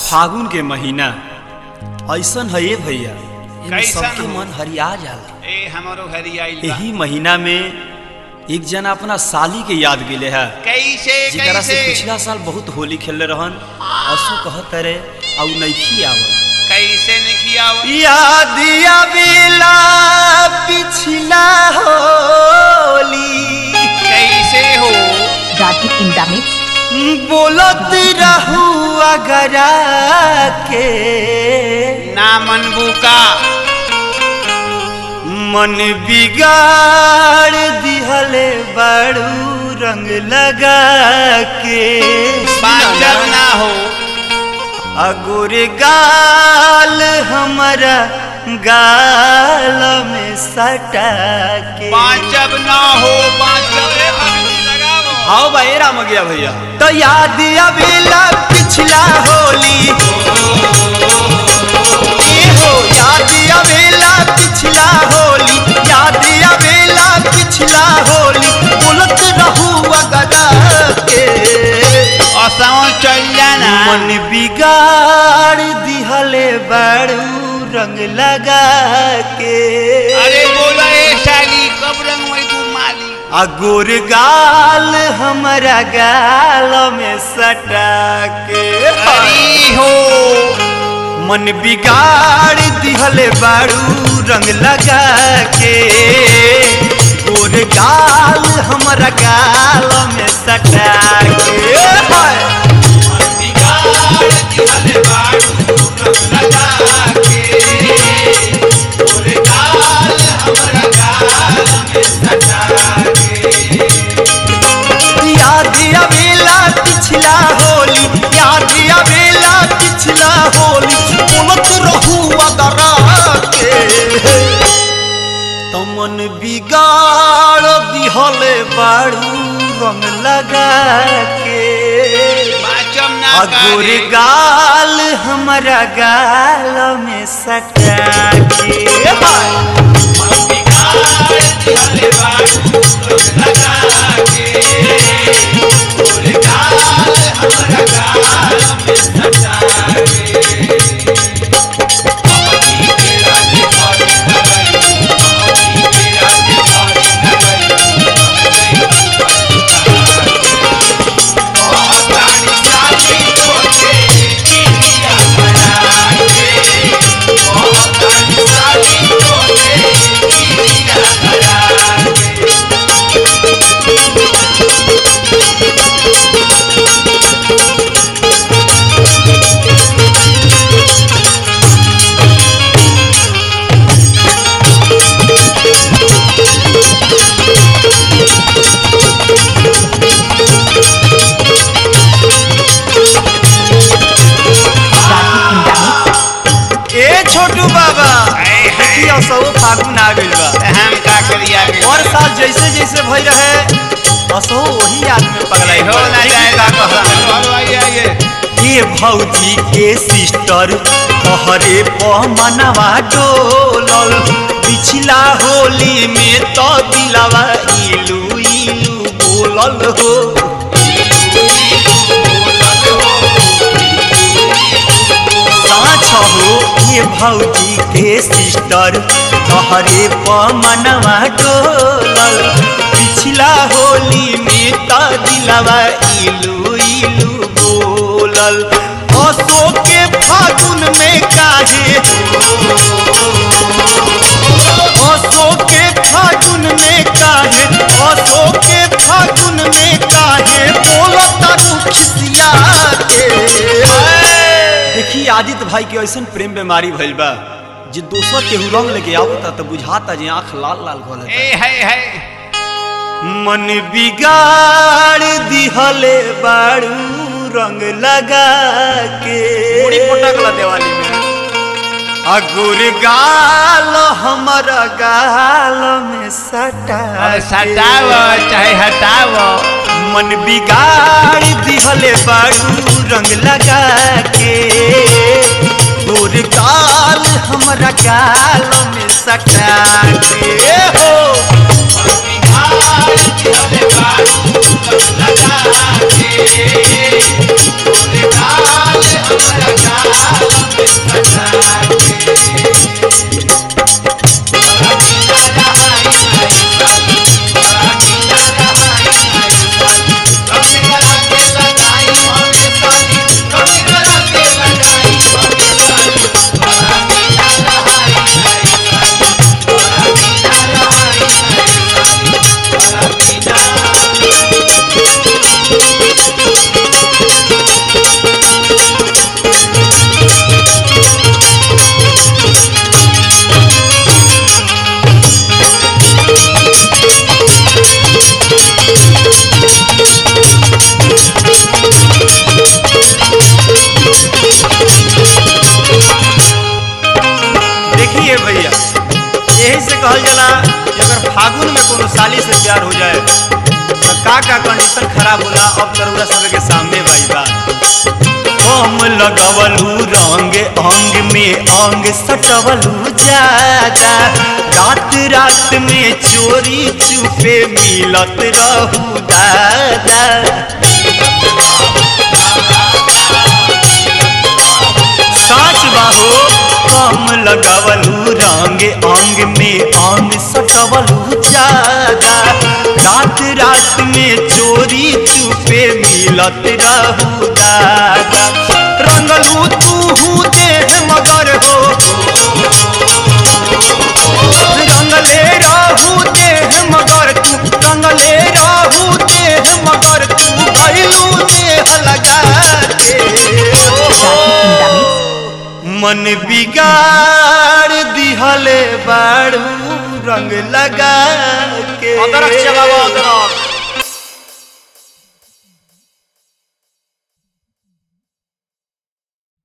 फागुन के महीना ऐसन है ये भैया एमे कैसन सबके हो? मन हरिया जाला ए हमारो घरी आइल बा यही महीना में एक जना अपना साली के याद गेले है कैसे जेकरा से कैसे पिछला साल बहुत होली खेलले रहन असु कहत रे औ नइखी आवल कैसे नहीं आवत याद आवेला पिछला होली कैसे हो Rathi in the mix. बोलत रहू अगरा के ना मनबू का मन बिगाड़ दिहले बड़ू रंग लगा के बांचल ना हो अगुर गाल हमारा गाल में सटा के बांचब ना हो बांचब रे भगनी लगावो हाँ भाई राम गया भैया तो याद अबेला पिछला होली ए हो याद अबेला पिछला होली याद अबेला पिछला होली बोलत रहू अगदा के असों चल जाना मन बिगाड़ दिहले बड़ू रंग लगा के अरे बोला ए शाली कब रंग वही तू माली अगुर गाल हमारा गाल में सटा के हरी हो मन बिगाड़ दिहले बारू रंग लगा के गोर गाल हमारा गाल में सटा के हाय। मन बिगाड़ दिहले बारू रंग लगा के गोर गाल हमारा गाल में सटा के याद अबेला पिछला होली याद अबेला पिछला होली बोलत रहू अदरा के तमन बिगाड़ दिहले बाड़ू रंग लगा के बांचब ना अगुर करे गाल हमारा गाल में सटा के हाय। मन बिगाड़ दिहले बाड़ू रंग लगा के अगुर गाल हमारा गाल में सटा के अमनी के राज पारी नगरी अमनी के राज पारी नगरी प्राणी साथी छोटे इंडिया बनाए प्राणी साथी छोटे इंडिया बनाए Rathi in the mix. ए छोटू बाबा हाय, हाय। देखियो सब फागुन आ गइल बा हम का करिया गे और साल जैसे जैसे भई रहे असो वही याद में पगलाई हो ना जाए का कहला और आइए आइए ये भौजी के सिस्टर तोहरे पमनवा डोलल पिछला होली में तो दिलवा इलू इलू बोलल हो साँच हो ये भौजी के सिस्टर तोहरे पमनवा डोलल पिछला होली में तो दिलवा इलू इलू बोलल असो के फागुन में काहे असो के फागुन में काहे असो के फागुन में काहे बोलत रुखिया के देखी आदित्य भाई के ऐसन प्रेम बीमारी भइल बा जे दोसर केहू रंग लेके आवता त बुझाता जे आंख लाल लाल हो ए है है मन बिगाड़ दिहले बाड़ू रंग लगा के बड़ी पटकला दिवाली में अगुर गाल हमारा गाल में सटा अब के। सटाव चाहे हटाव मन बिगाड़ दिहले बाड़ू रंग लगा के गोर गाल हमारा गाल में सटा के हो मन बिगाड़ दिहले बाड़ू रंग लगा के गोर गाल हमारा गाल बाजार हो जाए तो का का कंडीशन खराब होला अब तरुरा सब के सामने भाई बा कम लगवलू रंग अंग में अंग सटवलू ज्यादा रात रात में चोरी चुपे मिलत रहू दादा साच बाहो कम लगवलू रंग अंग में अंग सटवलू ज्यादा रात रात में चोरी चुपे मिलत रहू दादा रंगलू तू देह मगर हो रंगले रहू देह मगर तू रंगले रहू देह मगर तू भैलू देह लगा के मन बिगाड़ दिहले बाड़ू रंग लगा के अदरक चबावा, अदरक।